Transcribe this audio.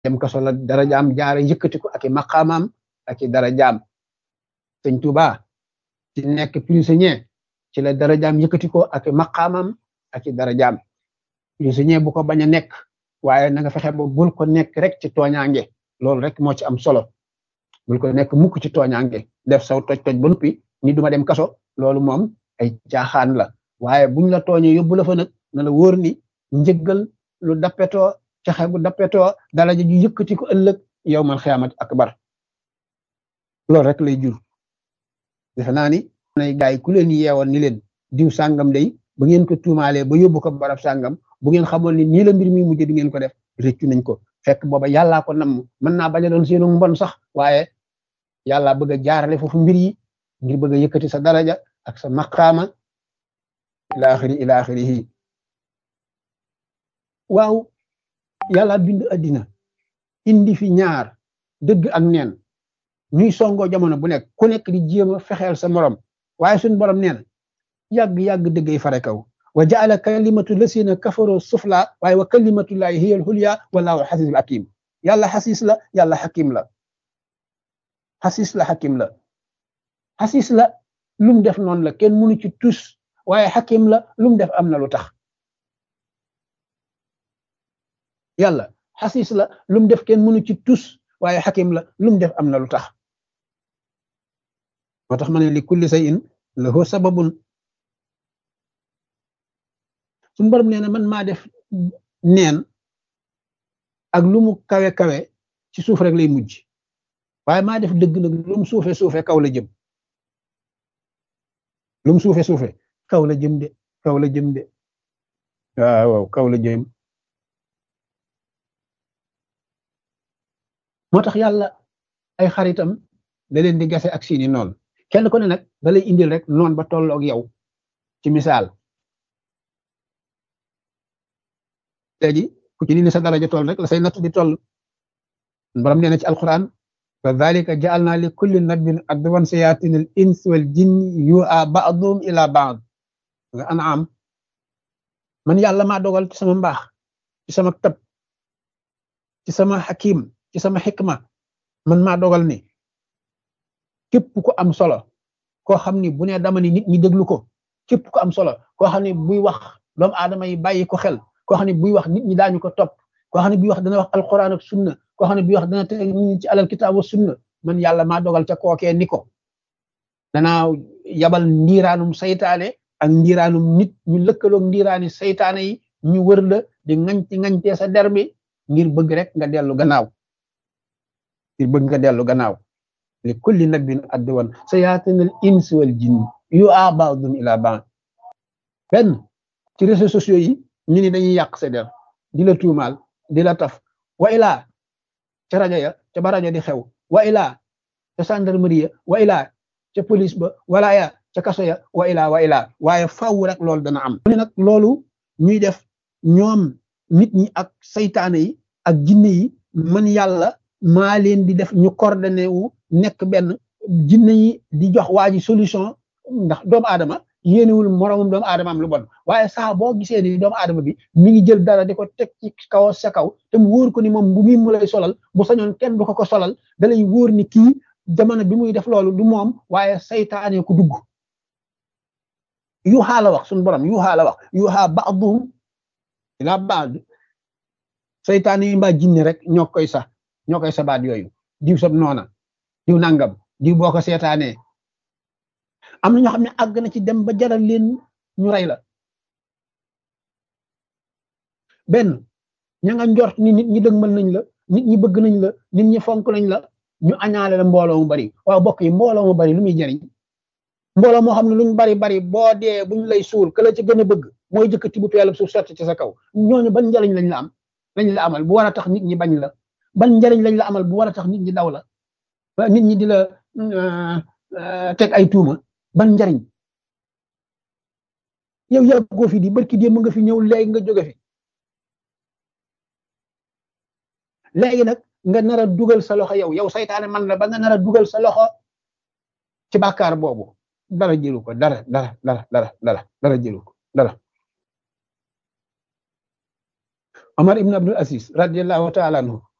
dem kaso la dara jaam jaare yëkkati ko ak i maqaamaam ak i dara jaam sëñ Tuuba ci nekk prisonnier ci la dara jaam yëkkati ko ak i maqaamaam ak i dara jaam prisonnier bu ko bañ a nekk waaye na nga fexe ba bul ko nekk rek ci tooñaange loolu rek moo ci am solo bul ko nekk mukk ci tooñaange def saw toj toj ba noppi ni duma dem kaso loolu moom ay caaxaan la waaye buñ la tooñee yóbbu la fa nag na la wóor ni njëggal lu dappetoo caxe bu dappetoo dalaja ju yëkkati ko ëllëg yow man xiyaamat akbar loolu rek lay jur defe naa ni nay gaay ku leen yeewoon ni leen diw sàngam day ba ngeen ko tuumaalee ba yóbbu ko barab sàngam bu ngeen xamoon ni nii la mbir mi mujj di ngeen ko def rëccu nañ ko fekk booba yàllaa ko namm mën naa bañ a doon seenu mbon sax waaye yàlla bëgg a jaarale foofu mbir yi ngir bëgg a yëkkati sa daraja ak sa maqaama ila axiri ila axirihi waaw yàlla bind addina indi fi ñaar dëgg ak neen ñuy songoo jamono bu nekk ku nekk di jéem a fexeel sa morom waaye suñ borom nee na yàgg yàgg dëggay fare kaw wa jaala kalimatu lasina kafaroo sufla waaye wa kalimatullahi hiya alxulya wallahu xasisul hakim yàlla xasis la yàlla xakim la xasis la xakim la xasis la lum def noonu la kenn mënu ci tus waaye xakim la lum def am na lu tax yàlla xasis la lum def kenn mënu ci tus waaye xakim la lum def am na lu tax moo tax ma ne li kulli shay'in lahu sababun suñu borom nee na man maa def neen ak lu mu kawe kawe ci suuf rek lay mujj waaye maa def dëgg nag lu mu suufe suufe kaw la jëm lu mu suufe suufe kaw la jëm de kaw la jëm de waaw waaw kaw la jëm moo tax yàlla ay xaritam da leen di gase ak seeni noon kenn ku ne nag da lay indil rek noon ba tolloog yow ci misaal léegi ku ci ni sa daraja toll rek la say natt di toll borom nee na ci alquran wa dhalika ja'alna li kulli nabiyyin adwan sayatin al ins wal jinni yu'a ba'dhum ila ba'd nga an'am man yàlla maa dogal ci sama mbaax ci sama tab ci sama hakim ci sama xikma man maa dogal ni képp ku am solo koo xam ni bu ne dama ni nit ñi déglu ko képp ku am solo koo xam ni buy wax doomu aadama yi bàyyi ko xel koo xam ne buy wax nit ñi daañu ko topp koo xam ne buy wax dana wax alquran ak sunna koo xam ne buy wax dana teg nit ñi ci alal kitaab wa sunna man yàlla maa dogal ca kookee ni ko danaa yabal ndiiraanum saytaane ak ndiiraanum nit ñu lëkkaloog ndiiraani saytaane yi ñu wër la di ŋañti ŋañtee sa der bi ngir bëgg rek nga dellu gannaaw ngir bëgg nga dellu gannaaw li kulli nabin adwan sayaatinal ins wal jinn yu a ba'dum ila ba'd benn ci réseaux sociaux yi ñu ni dañuy yàq sa der di la tuumaal di la taf wa ilaa ca rajo ya ca ba rajo di xew wa ilaa ca gendarmerie ya wa ilaa ca police ba wala ya ca kaso ya wa ilaa wa ilaa waaye faw rek loolu dana am ne nag loolu ñuy def ñoom nit ñi ak saytaane yi ak jinne yi man yàlla maa leen di def ñu coordonné wu nekk benn jinne yi di jox waa ji solution ndax doomu aadama yéenewul moromum doomu aadama am lu bon waaye saa boo gisee ni doomu aadama bi mi ngi jël dara di ko teg ci kaw sa kaw te mu wóor ko ni moom bu muy mu lay solal bu sañoon kenn du ko ko solal da lay wóor ni kii jamono bi muy def loolu du moom waaye saytaane ko dugg yuuxaa la wax suñu borom yuuxaa la wax yuuxaa ba'duhum ila ba'd saytaane yi mbaa jinne rek ñoo koy sax ñoo koy sabaat yooyu diw sab noona diw nangam diw boo ko seetaanee am na ñoo xam ne àgg na ci dem ba jaral leen ñu rey la benn ña nga njort ni nit ñi dëgmal nañ la nit ñi bëgg nañ la nit ñi fonk nañ la ñu añaale la mbooloo mu bari waaw bokk yi mbooloo mu bari lu muy jariñ mbooloo moo xam ne luñ bari bari boo dee buñ lay suul ka la ci gën a bëgg mooy jëkkati bu peelab suuf sotti ci sa kaw ñooñu ban njariñ lañ la am lañ la amal bu war a tax nit ñi bañ la ban njariñ lañ la amal bu war a tax nit ñi daw la nit ñi di la teg ay tuuma ban njariñ yow yàggoo fi di barki démb nga fi ñëw léegi nga jóge fi léegi nag nga nar a dugal sa loxo yow yow saytaane man la ba nga nar a dugal sa loxo ci bàkkaar boobu dara jëlu ko dara dara dara dara dara dara jëlu ko dara Omar ibn Abdul Aziz radiyallahu taala anhu